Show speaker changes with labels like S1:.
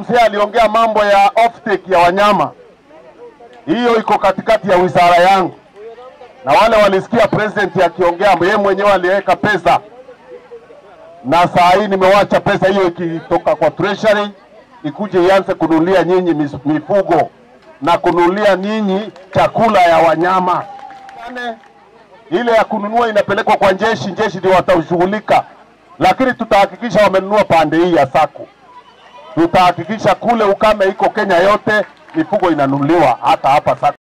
S1: mzee aliongea mambo ya offtake ya wanyama, hiyo iko katikati ya wizara yangu, na wale walisikia president akiongea, yeye mwenyewe aliweka pesa, na saa hii nimewacha pesa hiyo ikitoka kwa treasury ikuje ianze kununulia nyinyi mis- mifugo na kununulia nyinyi chakula ya wanyama. Ane, ile ya kununua inapelekwa kwa jeshi, jeshi ndio watashughulika, lakini tutahakikisha wamenunua pande hii ya sako. Tutahakikisha kule ukame iko Kenya yote, mifugo inanunuliwa hata hapa sako.